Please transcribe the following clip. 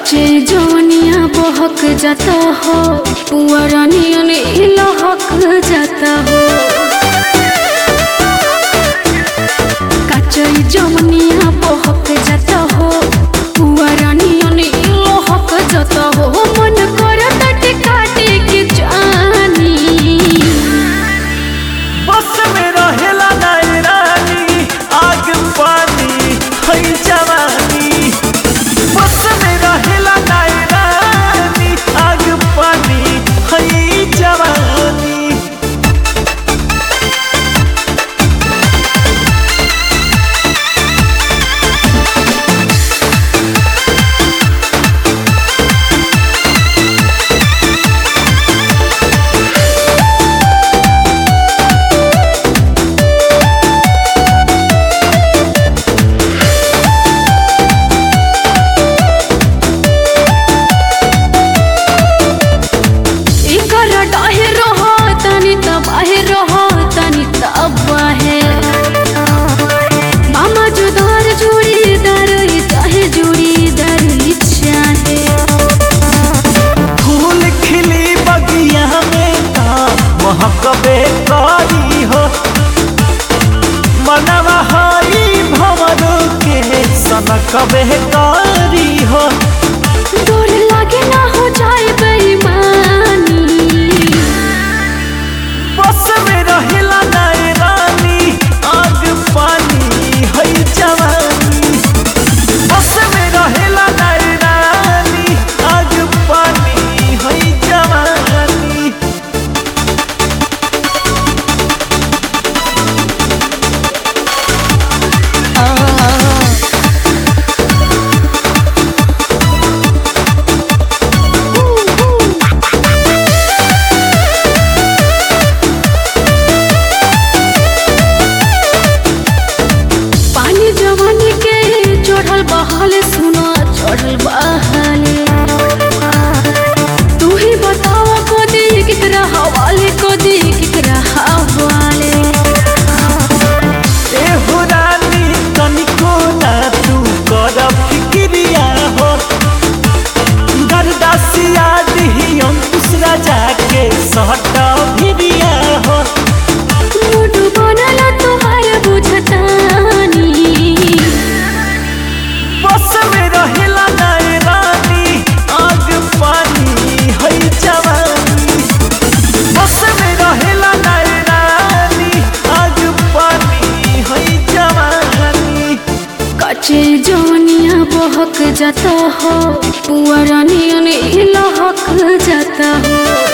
कच्चे जवनिया बहक जाता हो पुअरानियन लहक जाता हो कच्चे जवनिया बहक जाता हो पुअरानियन लहक जाता हो मन करता टिकाटे के जानी बस में रहेला नाय रानी आग पानी है जवानी बस में रहेला नाय रानी आग पानी है जवानी एकर डाहे रहो तनी त बाहे रहो तनी त बाहे मामा जुदार जोड़ी दर चाहे जोड़ी दर चाहे फूल खिली बगिया में का महकबे करी हो मनवा हई भवर के सनकबे करी हो डोर लागे ना हो जाए बेईमानी बस में रहेला नाय रानी आग पानी है जवानी बस में रहेला नाय रानी आग पानी है जवानी पानी जवानी के चढ़ल बहाले सुनो चढ़ल बहाले तू ही बताओ को दी किकरा हवाले को दी किकरा हवाले ए हो रानी तनिको ना तू कर फिक्रिया हो गरदासिया दिही अंकुश राजा के सहट भिरिया हो मुड बनल तुहार बुझतानी बस में रहेला नाय रानी आग पानी है जवानी बस में रहेला नाय रानी आग पानी है जवानी कच्चे जवनिया बहक जाता हो पुअरानियन लहक जाता हो